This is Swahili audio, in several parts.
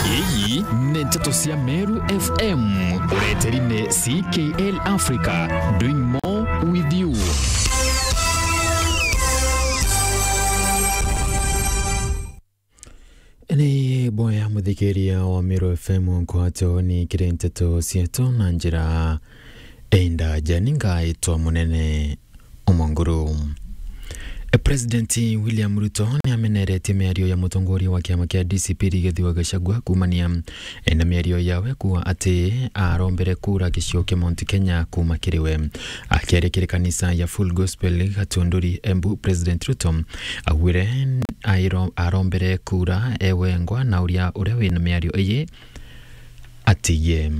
iyi nĩ ndeto cia meru fm ũreteri-inĩ ckl africa doing more with you nĩ boya mũthikĩria wa Meru FM kwato nĩ kĩrĩ nteto cietũ na njĩra ĩndaja ningaĩtwa mũnene ũmongũrũ President William Ruto nĩ ameneretie mĩario ya mũtongoria wa kĩama kĩa DCP Rigathi Gachagua kumania na mĩario yawe kuwa atĩ arombere kura gĩcigo kĩa Mount Kenya kuma kĩrĩ we akĩaria kanisa ya Full Gospel Gatũndũri Embu President Ruto augire arombere kura ewengwa na ũrĩa ũrĩa wĩna mĩario ĩyĩ atiye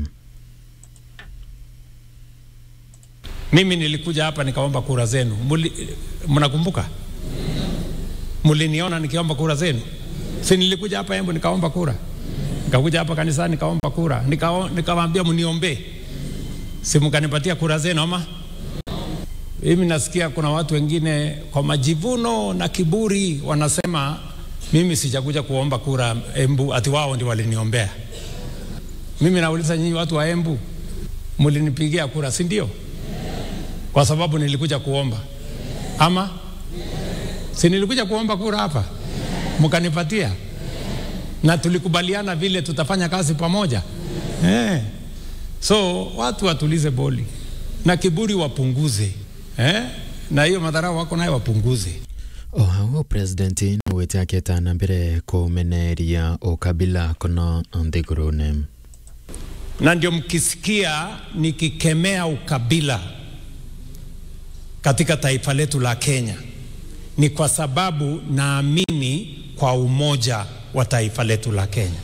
Mimi nilikuja hapa nikaomba kura zenu. Muli, mnakumbuka? Muliniona nikiomba kura zenu? Si nilikuja hapa Embu nikaomba kura, nikakuja hapa kanisani nikaomba kura, Nikao- nikawaambia mniombee, si mkanipatia kura zenu ama? Mimi nasikia kuna watu wengine kwa majivuno na kiburi wanasema mimi sijakuja kuomba kura Embu, ati wao ndio waliniombea. Mimi nauliza nyinyi watu wa Embu, mlinipigia kura, si ndio? kwa sababu nilikuja kuomba ama si nilikuja kuomba kura hapa mkanipatia na tulikubaliana vile tutafanya kazi pamoja eh. so watu watulize boli na kiburi wapunguze eh? na hiyo madharau wako nayo wapunguze ohago president nĩwĩte akĩtana mbere kũmeneria ũkabila kono nthĩgũrũne na ndio mkisikia nikikemea ukabila katika taifa letu la Kenya ni kwa sababu naamini kwa umoja wa taifa letu la Kenya,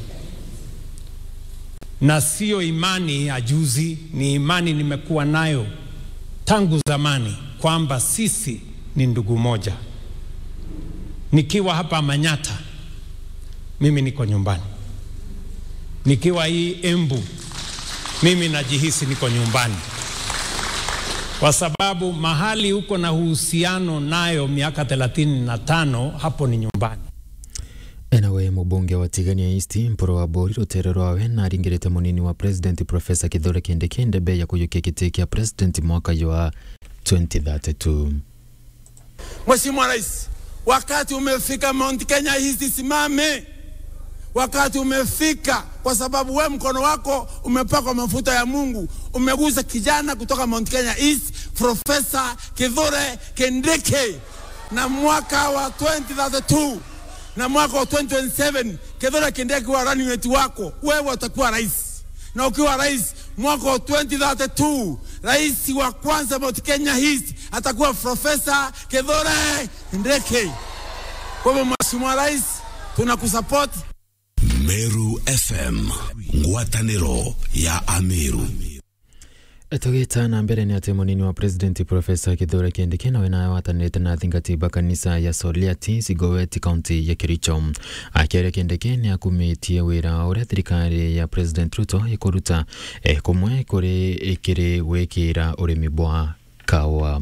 na sio imani ya juzi, ni imani nimekuwa nayo tangu zamani kwamba sisi ni ndugu moja. Nikiwa hapa Manyata, mimi niko nyumbani. Nikiwa hii Embu, mimi najihisi niko nyumbani kwa sababu mahali uko na uhusiano nayo miaka thelathini na tano hapo ni nyumbani. enawe mũbunge wa tigania east mporo wa mbũri rũtere rwawe na aringĩrĩte mũnini wa president profesa kithure kindiki mbere ya kũiyũkia gĩtĩ kĩa president mwaka wa 2032 Mheshimiwa Rais, wakati umefika Mount Kenya East simame, wakati umefika, kwa sababu we mkono wako umepakwa mafuta ya Mungu, umegusa kijana kutoka Mount Kenya East, Profesa Kithure Kindiki, na mwaka wa 2032 na mwaka wa 2027 Kithure Kindiki wa running mate wako, wewe utakuwa rais na ukiwa rais mwaka wa 2032 rais wa kwanza Mount Kenya East atakuwa Profesa Kithure Kindiki. Kwa hivyo Mheshimiwa Rais, tunakusupport Meru FM ngwatanĩro ya Ameru tũgĩtana mbere nĩ atĩ mũnini wa president profesa kithure kindiki nawe nawe watanĩte na thingatiba kanisa ya soliati sigoweti kaunti ya kericho akĩaria kindiki nĩ akumĩtie wĩra ũrĩa thirikari ya president ruto ĩkũruta eh, kũmwe kũrĩ ĩkĩrĩ gwĩkĩra ũrĩmi bwa kawa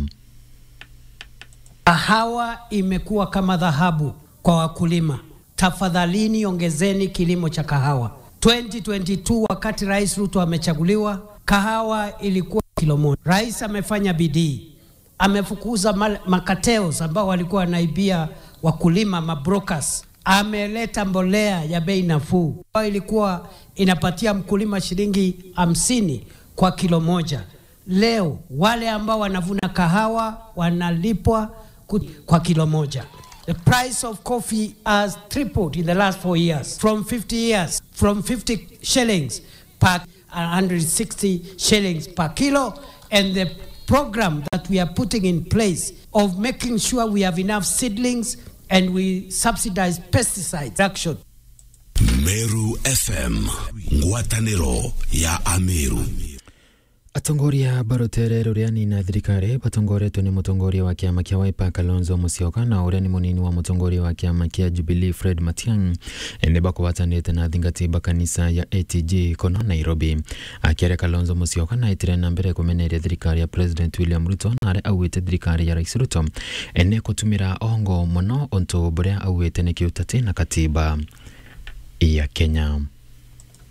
Kahawa imekuwa kama dhahabu kwa wakulima. Tafadhalini ongezeni kilimo cha kahawa. 2022 wakati Rais Ruto amechaguliwa, kahawa ilikuwa kilo moja. Rais amefanya bidii, amefukuza mal- makateos ambao walikuwa wanaibia wakulima, mabrokers. Ameleta mbolea ya bei nafuu ambayo ilikuwa inapatia mkulima shilingi hamsini kwa kilo moja. Leo wale ambao wanavuna kahawa wanalipwa ku- kwa kilo moja. The price of coffee has tripled in the last four years from 50 years, from 50 shillings per 160 shillings per kilo. And the program that we are putting in place of making sure we have enough seedlings and we subsidize pesticide action. Meru FM ngwatanĩro ya Ameru atongoria barutere rũrĩa nina thirikari batongoretwo nĩ mũtongoria wa kĩama kĩa Wiper Kalonzo Musyoka na ũrĩa nĩ mũnini wa mũtongoria wa kĩama kĩa Jubilee Fred Matiang'i nĩ bakũbatanĩte na thingati ba kanisa ya ATG kono Nairobi akĩaria Kalonzo Musyoka na aitire na mbere kũmeneria thirikari ya President William Ruto na arĩa augĩte thirikari ya Rais Ruto nĩ kũtũmĩra ongo mũno ũntũ bũrĩa augĩte nĩ kĩũtati na katiba ya Kenya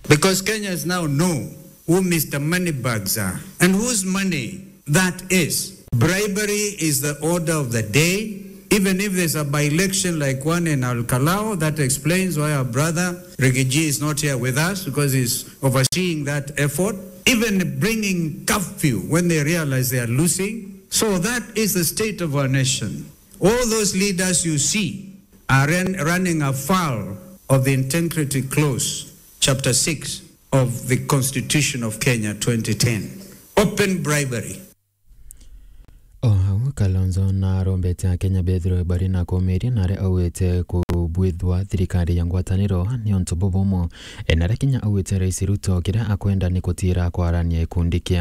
Because Kenyans now know who Mr. Moneybags are and whose money that is. Bribery is the order of the day. Even if there's a by-election like one in Al Kalao, that explains why our brother Rigiji is not here with us because he's overseeing that effort. Even bringing curfew when they realize they are losing. So that is the state of our nation. All those leaders you see are ran, running afoul of the integrity clause, chapter 6 of the Constitution of Kenya 2010. Open bribery. o hau kalonzo na arombete a kenya bethirwe bari na kũũmĩria na arĩa augĩte kũbwithwa thirikari ya ngwatanĩro nĩ ũntũ bũbũmũ na arĩa kinya augĩte rais ruto kĩrĩa akwenda nĩ kũtira kwarania gĩkundi kĩa